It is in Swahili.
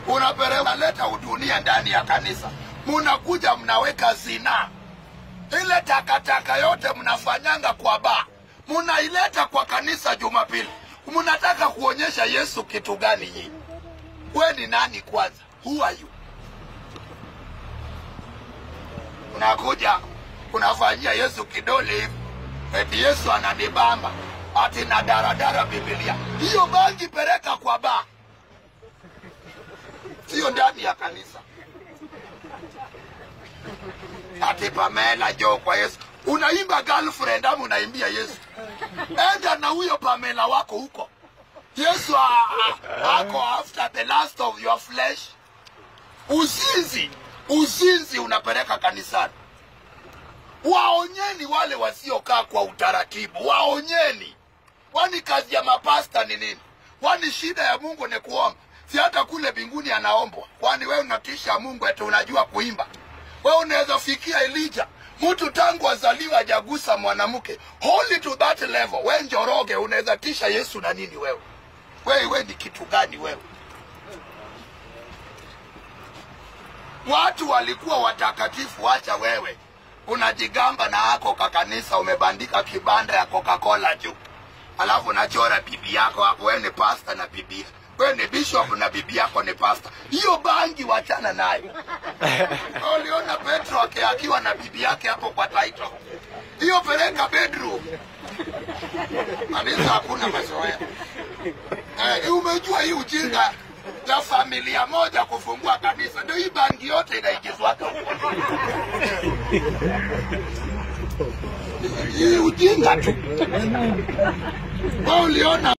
unapeleka unaleta udunia ndani ya kanisa, munakuja mnaweka zinaa ile takataka yote mnafanyanga kwa baa munaileta kwa kanisa Jumapili. Mnataka kuonyesha Yesu kitu gani nyinyi? We ni nani kwanza? Who are you? Unakuja unafanyia Yesu kidole hivi, eti Yesu ananibamba ati na daradara Biblia. Hiyo bangi peleka kwa baa, sio ndani ya kanisa. Ati Pamela jo kwa Yesu, unaimba girlfriend ama unaimbia Yesu? Enda na huyo Pamela wako huko. Yesu a- a- ako after the last of your flesh. Uzinzi, uzinzi unapeleka kanisani. Waonyeni wale wasiokaa kwa utaratibu, waonyeni. Kwani kazi ya mapasta ni nini? Kwani shida ya Mungu ni kuomba? Si hata kule mbinguni anaombwa? Kwani wewe unatisha Mungu eti unajua kuimba? Wewe unaweza fikia Elija, mtu tangu azaliwa hajagusa mwanamke, holy to that level. We njoroge, unaweza tisha Yesu na nini wewe? Wewe we ni kitu gani wewe? Watu walikuwa watakatifu, wacha wewe unajigamba na ako kakanisa, umebandika kibanda ya Coca-Cola juu, alafu unachora bibi yako hapo. Wewe ni pasta na bibi, wewe ni bishop na bibi yako ni pasta. Hiyo bangi wachana nayo. Wewe Uliona Petro ake- akiwa na bibi yake hapo kwa title, hiyo peleka bedroom. Kanisa hakuna mazoea. Eh, umejua hii ujinga ya familia moja kufungua kanisa, ndio hii bangi yote inaingizwaka huko. Hii ujinga tu. Wewe uliona